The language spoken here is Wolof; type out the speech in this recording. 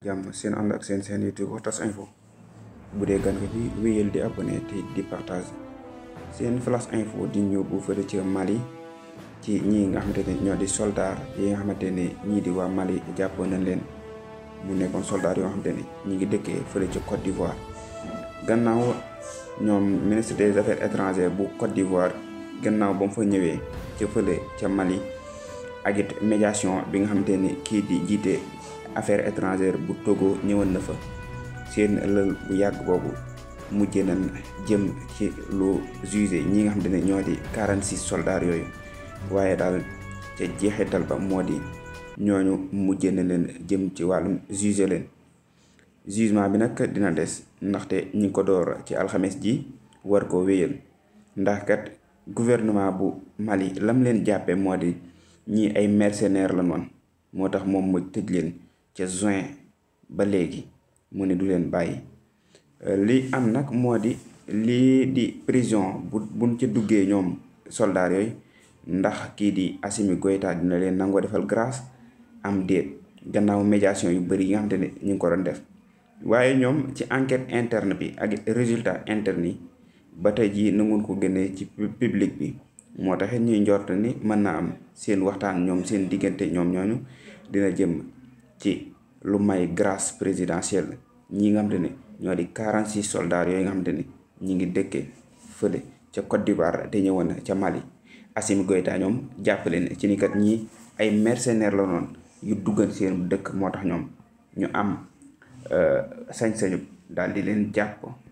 jàmm seen ànd ak seen seen YouTube Waxtas Info bu dee gan nga fi wéyal di abonné te di partage seen flash info di ñëw bu fële ca Mali ci ñii nga xamante ne ñoo di soldat yi nga xamante ne ñii di waa Mali jàppoon nañ leen mu nekkoon soldat yoo xamante ne ñi ngi dëkkee fële ca Côte d'Ivoire gannaaw ñoom ministre des affaires étrangères bu Côte d'Ivoire gannaaw ba mu fa ñëwee ca fële ca Mali ak it médiation bi nga xamante ni kii di jiite affaires étrangères bu Togo ñëwoon na fa seen lël bu yàgg boobu mujjee nañ jëm ci lu jugé ñi nga xamante ne ñoo di 46 soldats yooyu waaye daal ca jeexital ba moo di ñooñu mujjee na leen jëm ci wàllum jugé leen jugement bi nag dina des ndaxte ñi ngi ko door ci alxames ji war ko wéyal ndax kat gouvernement bu Mali lam leen jàppe moo di ñii ay mercenaires la noon moo tax moom mu tëj leen ca juin ba léegi mu ne du leen bàyyi li am nag moo di lii di prison bu buñ ca duggee ñoom soldats yooyu ndax kii di Assimi Goïta dina leen nangoo defal grâce am déet gannaaw médiation yu bëri yi nga xamante ne ñu ngi ko doon def waaye ñoom ci enquête interne bi ak résultat interne yi ba tey jii nangun ko génnee ci public bi moo taxit ñuy njort ni mën naa am seen waxtaan ñoom seen diggante ñoom ñooñu dina jëm ci lu may grâce présidentielle ñi nga xamante ne ñoo di 46 soldats yooyu nga xamante ne ñi ngi dëkkee fële ca Côte d'Ivoire te ñëwoon ca Mali Assimi Goïta ñoom jàppale ne ci ni kat ñii ay mercenaires la noonu yu duggal seen dëkk moo tax ñoom ñu am sañ-sañu daal di leen jàpp